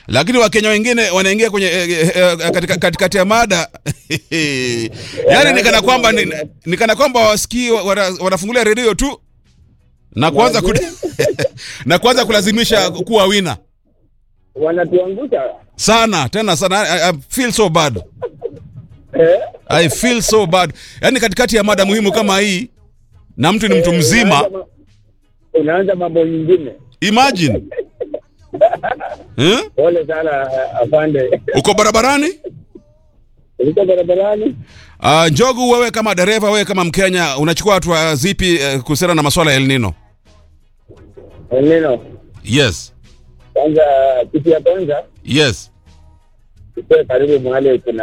lakini wakenya wengine wanaingia kwenye eh, eh, eh, katika- katikati ya mada yaani nikana kwamba ni- nikana kwamba wasikii wana- wanafungulia redio tu na kuanza ku, na kuanza kulazimisha kuwa wina wanatuangusha sana tena sana I, I feel so bad eh? I feel so bad yaani katikati ya mada muhimu kama hii na mtu ni mtu mzima Unaanza ma- unaanza mambo nyingine. imagine eh? Pole sana afande, uko barabarani uliko barabarani. uh, njogu wewe kama dereva wewe kama mkenya unachukua hatua zipi uh, kuhusiana na masuala ya elnino Neno yes kwanza, kitu ya kwanza yes ikuwe karibu mahali kuna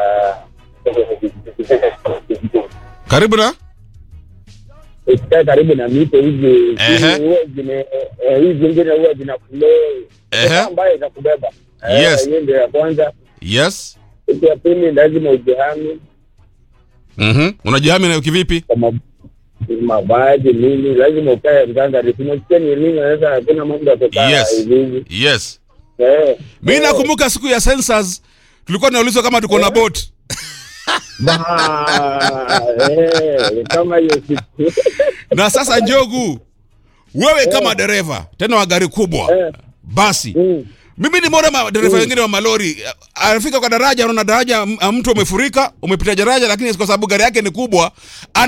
karibu na usikae karibu na mito hizi Ehe. huwa zime eh, hizi zingine huwa zina flow Ehe. ambayo itakubeba Eh, Yes. hiyo ndio ya kwanza. yes Kitu ya pili lazima ujihami mm-hmm. unajihami nayo kivipi kwa ma- mavazi nini, lazima ukae mganga. Tunasikia ni nini, naweza hakuna mambo ya kukaa Yes. hivi hivi. yes Eh. mi Eh. nakumbuka siku ya census tulikuwa tunaulizwa kama tuko na boat Ba- eh, kama hiyo siku na sasa njogu wewe kama dereva tena wa gari kubwa Eh. basi Mm. mimi nimeona madereva wengine wa malori anafika kwa daraja anaona daraja m- mtu umefurika umepita daraja lakini kwa sababu gari yake ni kubwa ana